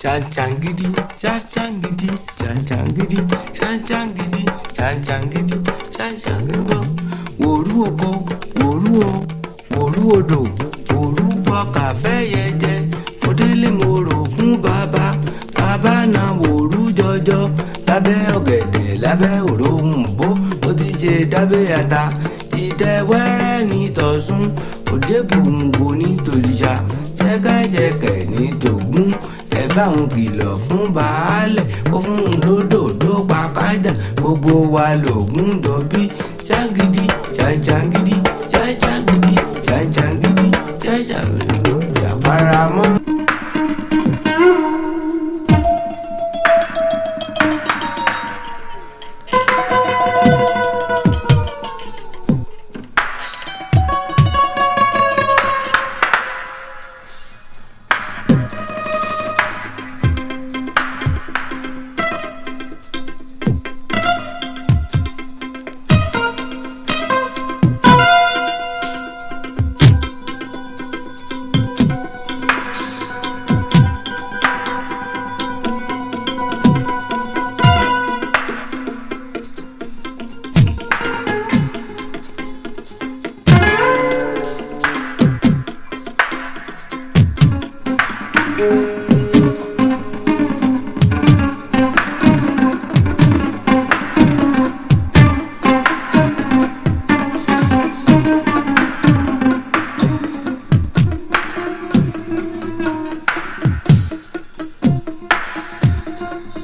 ṣàǹṣàǹgídí ṣàǹṣàǹgídí ṣàǹṣàǹgídí ṣàǹṣàǹgídí ṣàǹṣàǹgídí ṣàǹṣàǹgídí wòrú oko wòrú o wòrú odò wòrú pọkà fẹ́yẹ jẹ mo délé mo rò fún bàbá bàbá náà wòrú jọjọ lábẹ́ ọ̀gẹ̀dẹ̀ lábẹ́ òróǹbó ó ti ṣe dábẹ́ ata ìtẹ̀wẹ́rẹ́ ní tọ̀sún òde gbòǹgbò ní tòlìṣà ṣẹ́kẹ́ṣẹkẹ̀ ní tògún ẹ bá òun kìlọ̀ fún baálẹ̀ ó fún un lódòdó pàkádà gbogbo wa lògùn dọ̀bí ṣágídí ṣàǹṣàǹgídí ṣàǹṣàǹgídí ṣàǹṣàǹgídí.